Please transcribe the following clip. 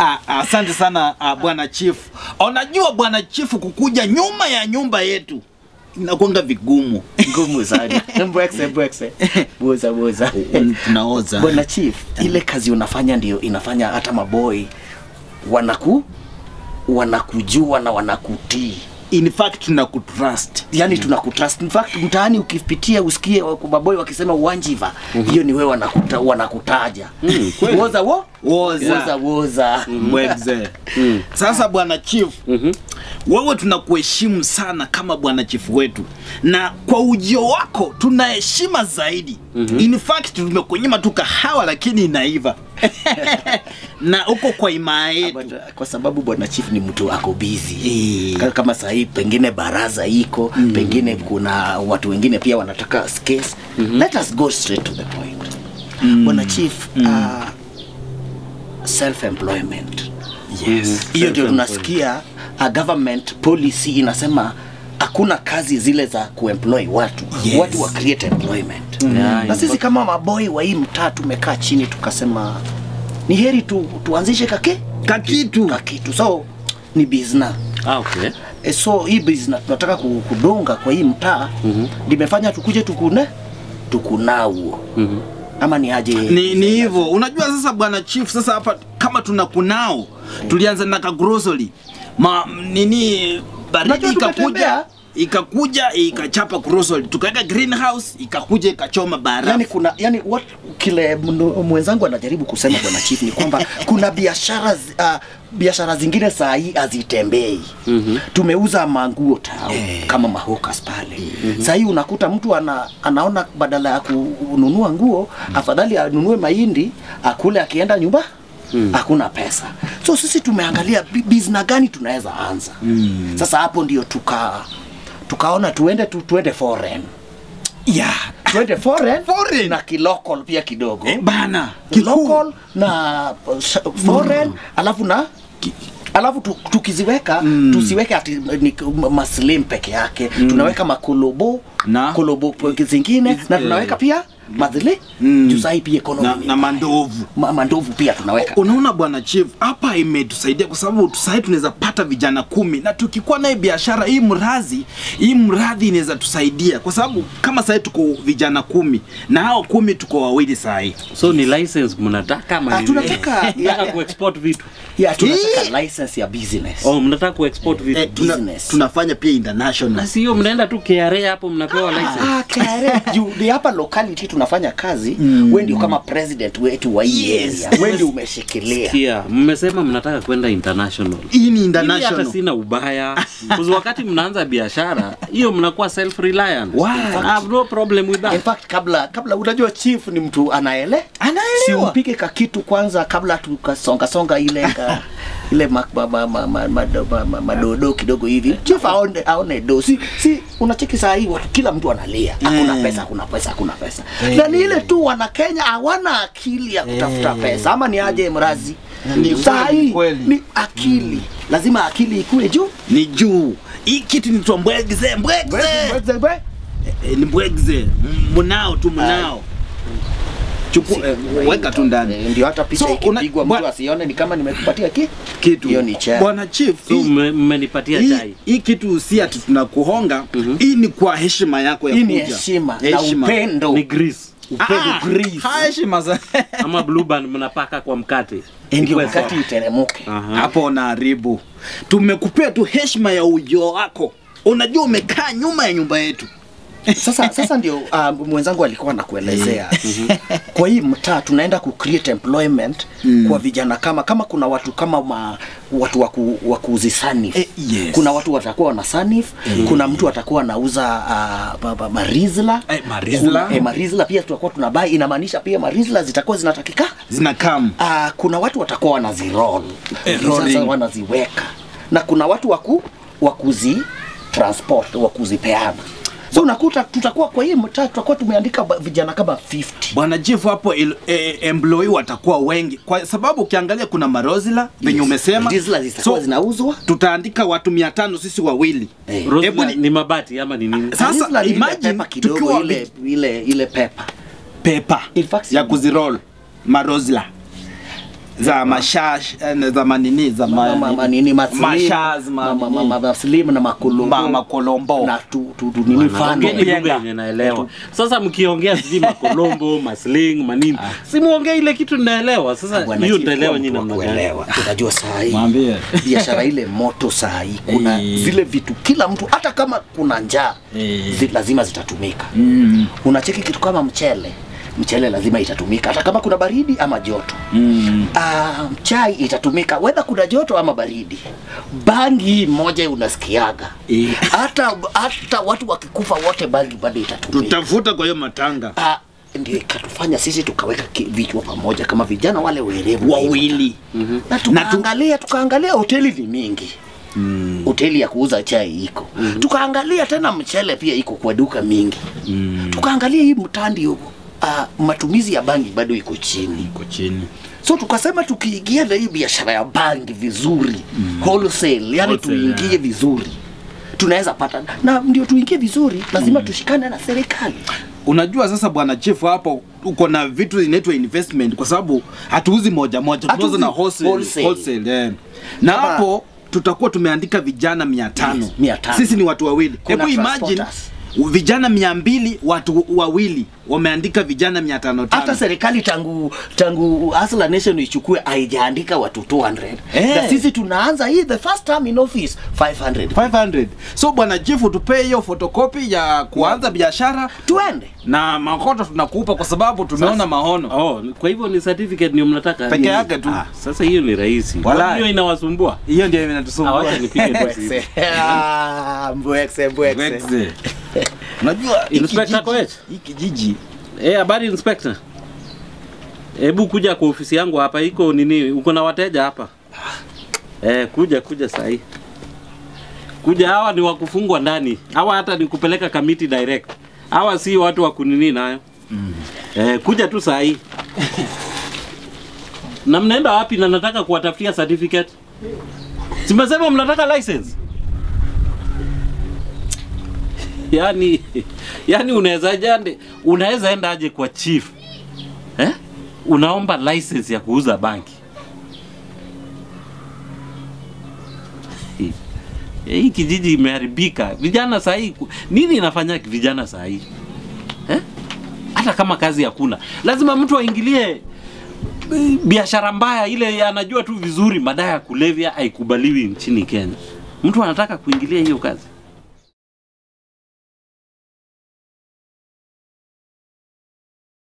Ah, asante sana ah, bwana chief. Unajua bwana chief, kukuja nyuma ya nyumba yetu inakwanga vigumu. ngumu sana mbwekse mbwekse boza boza Tunaoza. bwana chief ile kazi unafanya ndio inafanya hata maboi wanaku wanakujua na wanakutii In fact tunakutrust. yani tunakutrust in fact mtaani ukipitia usikie wa- maboi wakisema uwanjiva hiyo ni wewe wanakuta, wanakutaja kweli. woza wo Woza. woza woza Mwegze. Sasa bwana chief, wewe tunakuheshimu sana kama bwana chief wetu, na kwa ujio wako tuna heshima zaidi. In fact tumekunyima tu kahawa lakini inaiva na uko kwa imaa yetu. But, uh, kwa sababu bwana chief ni mtu ako busy Eh. Ka- kama sahii pengine baraza iko pengine kuna watu wengine pia wanataka case let us go straight to the point bwana chief uh, self employment Yes. hiyo ndio tunasikia uh, government policy inasema hakuna kazi zile za kuemploy watu Yes. watu wa create employment Yeah, na sisi kama maboi wa hii mtaa tumekaa chini tukasema ni heri tu, tuanzishe kake Kakitu. kakitu so ni bizna Ah, okay. e, so hii bizna tunataka ku- kudunga kwa hii mtaa limefanya tukuje tukune tukunauo Mhm. ama ni aje ni ni hivyo unajua sasa bwana chief sasa hapa kama tuna kunao tulianza na kagrocery ma nini baridi Unajua ikakuja tumetembea. ikakuja ikachapa grocery tukaweka greenhouse ikakuja ikachoma bara yani kuna yani what kile mno- mwenzangu anajaribu kusema bwana chief ni kwamba kuna biashara zi- ah, biashara zingine saa hii hazitembei mm-hmm. tumeuza manguo tao Eh. kama mahokas pale mm-hmm. saa hii unakuta mtu ana, anaona badala ya kununua nguo afadhali anunue mahindi akule akienda nyumba hakuna pesa so sisi tumeangalia bi- bizna gani tunaweza anza mm. sasa hapo ndio tuka tukaona tuende tu, tuende foreign yeah. tuende foreign, Foreign. na kilocal pia kidogo eh, bana kilocal na uh, sh- foreign alafu na alafu tu, tukiziweka mm. tusiweke ati ni maslim peke yake mm. tunaweka makolobo Na? kolobo p- zingine na tunaweka pia madhili Mm. mm. juu sahi pia economy na, ni na mbaya. mandovu Ma, mandovu pia tunaweka unaona bwana chief hapa imetusaidia kwa sababu sahii tunaweza pata vijana kumi na tukikuwa naye biashara hii mradhi hii mradhi inaweza tusaidia kwa sababu kama sahii tuko vijana kumi na hao kumi tuko wawili sahii so ni license mnataka ama Ah, ni- tunataka- mnataka kuexport vitu yeah, tunataka license ya business oh mnataka kuexport vitu eh, tuna, business. tunafanya pia international basi hiyo mnaenda tu KRA hapo mnapewa license Ah, KRA, juu ni hapa locality tunafanya kazi mm. we ndio kama president wetu wa hii Yes. area we ndio umeshikilia kia mmesema mnataka kwenda international hii ni Mimi hata international sina ubaya Kuzi wakati mnaanza biashara hiyo mnakuwa self reliant Wow. I have no problem with in that fact kabla kabla unajua chief ni mtu anaele si anaelewa umpike kakitu kwanza kabla tukasonga songa ile ka, ile ma, ma, ma, ma, ma, ma, ma, ma, madodo kidogo hivi chief aone, aone do si, si unacheki saa hii watu kila mtu analia hakuna Eh. pesa hakuna pesa hakuna pesa na ni ile tu wana Kenya hawana akili ya kutafuta pesa ama ni aje mrazi Ni saa kweli, hii kweli. ni akili lazima akili ikue juu ni juu hii kitu nitwa mbwegze mbwegze Eh, ni mbwegze M- mnao tu mnao chukua eh, weka tu ndani Eh, ndio hata picha So, una- ikipigwa bwa- mtu asione ni kama nimekupatia ki kitu hiyo ni chai. bwana chief so hii- mme- mmenipatia hii, chai hii kitu si ati tunakuhonga hii ni kwa heshima yako ya hii ni kuja heshima na upendo ni grease Ah, ha, heshima za ama blue band mnapaka kwa mkate Eh, ndio Ikuwe wakati sawa. iteremuke Aha. hapo unaharibu tumekupea tu heshima ya ujio wako unajua umekaa nyuma ya nyumba yetu sasa sasa ndio uh, mwenzangu alikuwa anakuelezea kwa hii mtaa tunaenda ku create employment Mm. kwa vijana kama kama kuna watu kama ma, watu wa ku- wa kuzisanif Eh, yes. kuna watu watakuwa wana sanif kuna mtu atakuwa anauza uh, ma- ma- marizla Eh, marizla. Kuna- eh, marizla pia tutakuwa tunabai inamaanisha pia marizla zitakuwa zinatakika zinakam uh, kuna watu watakuwa wanazirol Eh, sasa rolling. wanaziweka na kuna watu waku wakuzi transport wakuzipeana so unakuta tutakuwa kwa hii mtaa tutakuwa tumeandika ba- vijana kama 50 bwana chief hapo il- eh, employee watakuwa wengi kwa sababu ukiangalia kuna marozila venye umesema Diesel zitakuwa So, zinauzwa tutaandika watu mia tano sisi wawili Eh. Rose Hebu ni, ni- ni mabati ama ni nini Sasa, Diesel ni ile imagine pepa kidogo tukiwa ile ile ile pepa pepa In fact, ya kuzirol marozla za mashash eh, za manini za Ma- ma- ma- nini, maslim, mashaz ma- ma- ma- ma- maslim na makolombo ma- makolombo na tu, tu, tu, nini fano Ongeni lugha Yenga. yenye naelewa. Sasa mkiongea sijui makolombo, masling, manini. Si muongee ile kitu naelewa. Sasa Bwana hiyo Chief, nitaelewa kuwa nyinyi mtu wa namna gani. kuelewa. Unajua saa hii Mwambie. biashara ile moto saa hii kuna Eh. zile vitu kila mtu hata kama kuna njaa Eh. zi, lazima zitatumika Mm. unacheki kitu kama mchele mchele lazima itatumika hata kama kuna baridi ama joto Mm. Ah, chai itatumika wedha kuna joto ama baridi bangi hii moja unasikiaga Eh. hata hata watu wakikufa wote bangi bado itatumika tutafuta kwa hiyo matanga Ah, ndio ikatufanya sisi tukaweka ki- vichwa pamoja kama vijana wale werevu wawili na tukaangalia tukaangalia hoteli ni mingi mm. hoteli ya kuuza chai iko mm. tukaangalia tena mchele pia iko kwa duka mingi mm. tukaangalia hii mtandi uh, matumizi ya bangi bado iko chini iko chini so tukasema tukiingia na hii biashara ya bangi vizuri mm. wholesale yani Wholesale, tuingie yeah. vizuri tunaweza pata na ndio tuingie vizuri lazima mm. tushikane na serikali unajua sasa bwana chief hapo uko na vitu inaitwa investment kwa sababu hatuuzi moja moja tunauza na Hatuuzi wholesale, wholesale. wholesale, eh. na Kama- hapo tutakuwa tumeandika vijana mia tano Yes, mia tano. sisi ni watu wawili Kuna hebu imagine transporters. vijana mia mbili watu wawili wameandika vijana mia tano hata tano serikali tangu tangu Hustler Nation ichukue haijaandika watu 200 Eh. na sisi tunaanza hii the first time in office 500 500 so bwana chief tupee hiyo fotokopi ya kuanza biashara tuende na makoto tunakupa kwa sababu tumeona maono Oh, kwa hivyo ni certificate ndio mnataka? Peke Nini? yake tu. Ah, sasa hiyo ni rahisi. Walai. Hiyo inawasumbua. hiyo ndio Ah, inatusumbua Wacha nipige tu simu. Ah, mbwekse, mbwekse. Wexe. unajua hiki Inspector kijiji- Koech? hiki kijiji Eh, habari inspector. Hebu kuja kwa ofisi yangu hapa, iko nini? Uko na wateja hapa? Eh, kuja kuja saa hii. Kuja, hawa ni wakufungwa ndani. Hawa hata ni kupeleka kamiti direct. Hawa si watu wa kunini nayo. Eh, kuja tu saa hii. na mnaenda wapi na nataka kuwatafutia certificate? Simesema mnataka license? yani yani unaweza jande unaweza enda aje kwa chief eh? unaomba license ya kuuza banki Eh, hii kijiji imeharibika vijana saa hii ku- nini inafanya vijana saa hii eh? hata kama kazi hakuna lazima mtu aingilie eh, biashara mbaya ile anajua tu vizuri madawa ya kulevya haikubaliwi nchini Kenya. Mtu anataka kuingilia hiyo kazi.